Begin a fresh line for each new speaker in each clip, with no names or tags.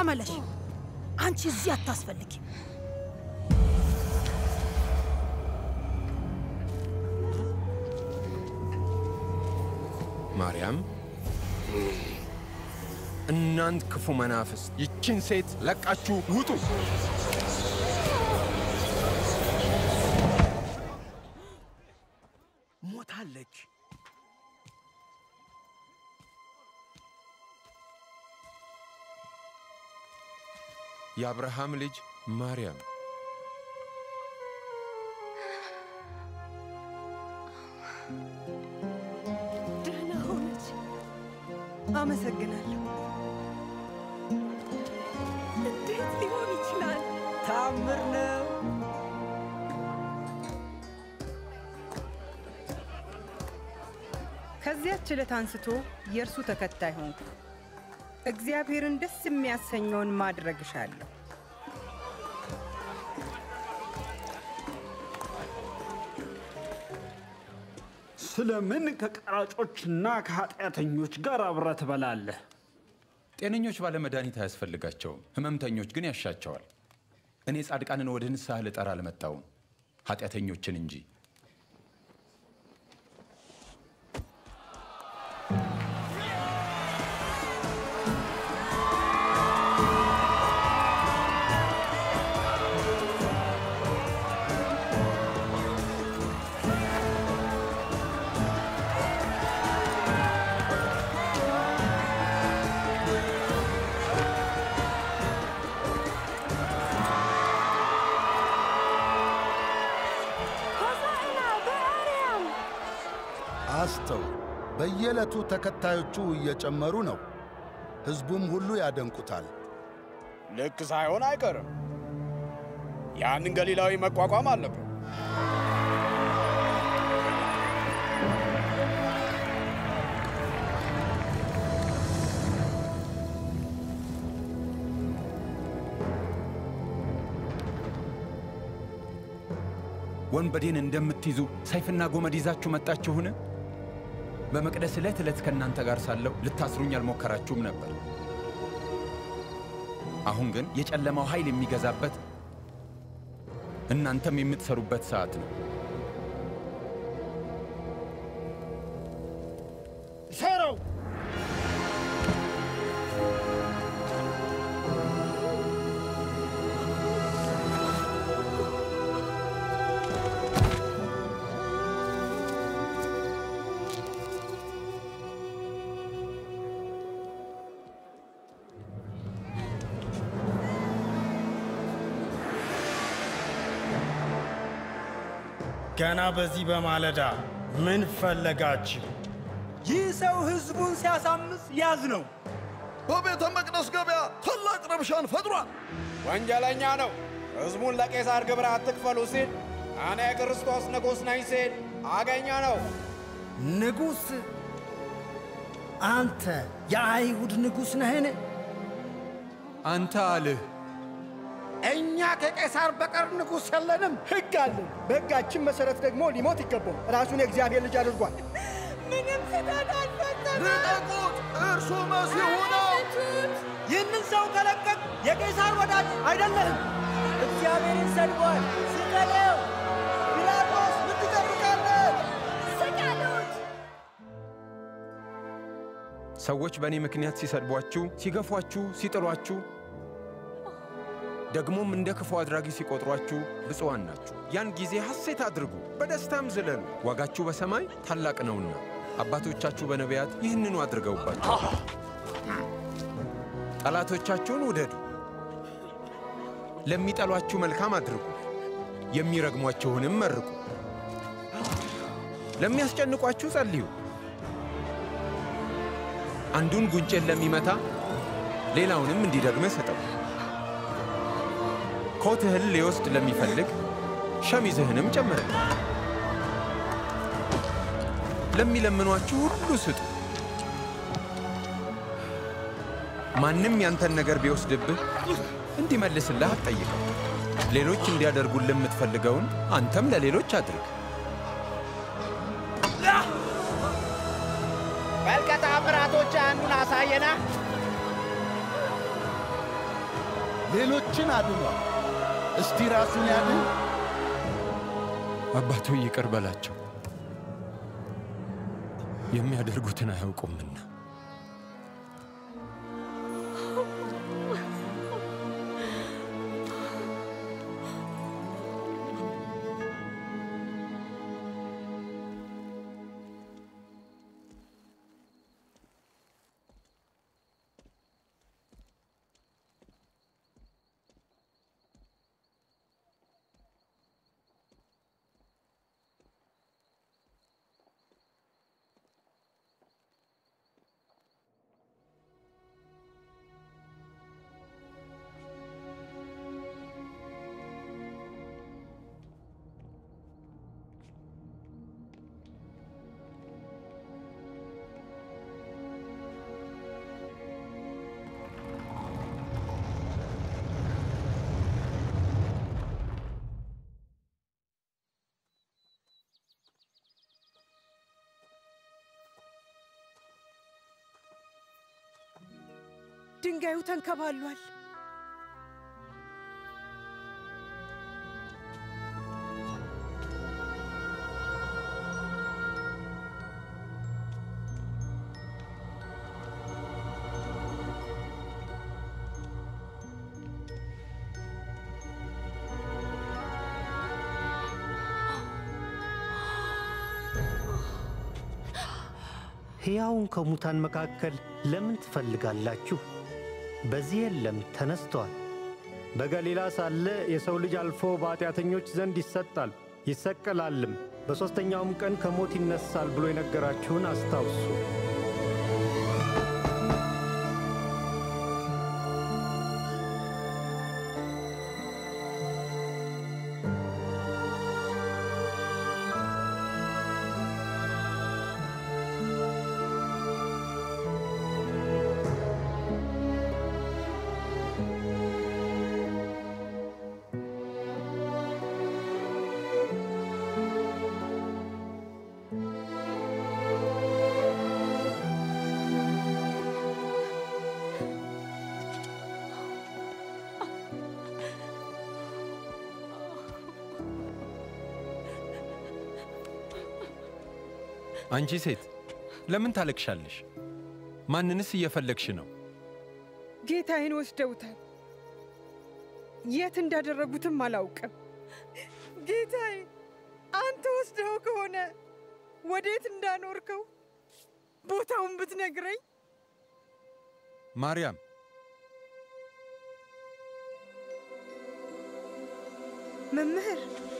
ተመለሽ። አንቺ እዚህ አታስፈልጊ።
ማርያም፣ እናንት ክፉ መናፍስት ይችን ሴት ለቃችሁ ውጡ! ሞታለች። የአብርሃም ልጅ ማርያም
ደህና ሆነች። አመሰግናለሁ። እንዴት ሊሆን ይችላል?
ታምር ነው።
ከዚያች ዕለት አንስቶ የእርሱ ተከታይ ሆንኩ። እግዚአብሔርን ደስ የሚያሰኘውን ማድረግ እሻለሁ።
ስለምን ከቀራጮችና ከኃጢአተኞች ጋር አብረህ ትበላለህ?
ጤነኞች ባለ መድኃኒት አያስፈልጋቸውም፣ ህመምተኞች ግን ያሻቸዋል። እኔ ጻድቃንን ወደ ንስሐ ልጠራ አልመጣውም፣ ኃጢአተኞችን እንጂ።
ሆሳዕና በአርያም
አስተው በየዕለቱ ተከታዮቹ እየጨመሩ ነው። ሕዝቡም ሁሉ ያደንቁታል።
ልክ ሳይሆን አይቀርም። ያንን ገሊላዊ መቋቋም አለብን።
ወንበዴን እንደምትይዙ ሰይፍና ጎመድ ይዛችሁ መጣችሁን? በመቅደስ ዕለት ዕለት ከእናንተ ጋር ሳለሁ ልታስሩኝ አልሞከራችሁም ነበር። አሁን ግን የጨለማው ኃይል የሚገዛበት እናንተም የምትሰሩበት ሰዓት ነው።
ሰረው ገና በዚህ በማለዳ ምን ፈለጋችሁ?
ይህ ሰው ሕዝቡን ሲያሳምስ ያዝ ነው።
በቤተ መቅደስ ገበያ ታላቅ ረብሻን ፈጥሯል።
ወንጀለኛ ነው። ሕዝቡን ለቄሳር ግብር አትክፈሉ ሲል እኔ ክርስቶስ ንጉሥ ነኝ ሲል አገኘ ነው።
ንጉሥ? አንተ የአይሁድ ንጉሥ ነህን?
አንተ አልህ።
እኛ ከቄሳር በቀር ንጉሥ የለንም። ሕግ አለን። በሕጋችን መሠረት ደግሞ ሊሞት ይገባው። ራሱን የእግዚአብሔር ልጅ አድርጓል።
ምንም ስህተት አልፈጸመም።
ልቀቁት! እርሱ መሲሁ ነው።
ይህንን ሰው ከለቀቅ የቄሳር ወዳጅ አይደለህም። እግዚአብሔርን ሰድቧል። ስቀለው! ጲላጦስ ምን ትጠብቃለህ?
ስቀሉት!
ሰዎች በእኔ ምክንያት ሲሰድቧችሁ፣ ሲገፏችሁ፣ ሲጥሏችሁ ደግሞም እንደ ክፉ አድራጊ ሲቆጥሯችሁ ብፁዓን ናችሁ። ያን ጊዜ ሐሴት አድርጉ፣ በደስታም ዝለሉ፣ ዋጋችሁ በሰማይ ታላቅ ነውና አባቶቻችሁ በነቢያት ይህንኑ አድርገውባችሁ። ጠላቶቻችሁን ውደዱ፣ ለሚጠሏችሁ መልካም አድርጉ፣ የሚረግሟችሁንም መርቁ፣ ለሚያስጨንቋችሁ ጸልዩ። አንዱን ጉንጭን ለሚመታ ሌላውንም እንዲደግምህ ስጠው። ኮትህን ሊወስድ ለሚፈልግ ሸሚዝህንም ጨምርህ። ለሚለምኗችሁ ሁሉ ስጡ። ማንም ያንተን ነገር ቢወስድብህ እንዲመልስልህ አትጠይቀው። ሌሎች እንዲያደርጉልህ የምትፈልገውን አንተም ለሌሎች አድርግ።
በል ከተአምራቶች አንዱን አሳየና።
ሌሎችን አድኗል። እስቲ ራሱን ያድን።
አባቱ ይቅር በላቸው፣ የሚያደርጉትን አያውቁምና።
ድንጋዩ ተንከባሏል።
ሕያውን ከሙታን መካከል ለምን ትፈልጋላችሁ? በዚህ የለም፣ ተነስቷል።
በገሊላ ሳለ የሰው ልጅ አልፎ በኃጢአተኞች ዘንድ ይሰጣል ይሰቀላልም፣ በሦስተኛውም ቀን ከሞት ይነሳል ብሎ የነገራችሁን አስታውሱ።
አንቺ ሴት ለምን ታለቅሻለሽ? ማንንስ እየፈለግሽ ነው?
ጌታዬን ወስደውታል። የት እንዳደረጉትም አላውቅም። ጌታዬ፣ አንተ ወስደው ከሆነ ወዴት እንዳኖርከው ቦታውን ብትነግረኝ።
ማርያም
መምህር፣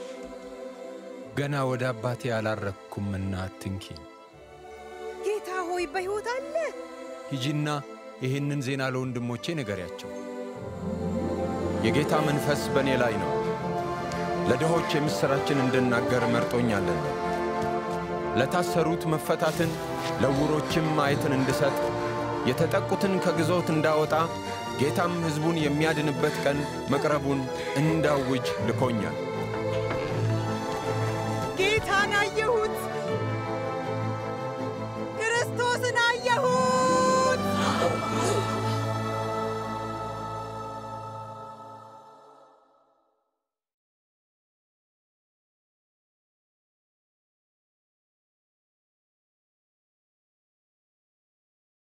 ገና ወደ አባቴ አላረግኩምና አትንኪኝ።
ጌታ ሆይ በሕይወት አለ።
ሂጂና ይህንን ዜና ለወንድሞቼ ንገሪያቸው። የጌታ መንፈስ በእኔ ላይ ነው፣ ለድሆች የምሥራችን እንድናገር መርጦኛልና፣ ለታሰሩት መፈታትን፣ ለዕውሮችም ማየትን እንድሰጥ፣ የተጠቁትን ከግዞት እንዳወጣ፣ ጌታም ሕዝቡን የሚያድንበት ቀን መቅረቡን እንዳውጅ ልኮኛል።
ጌታን አየሁት።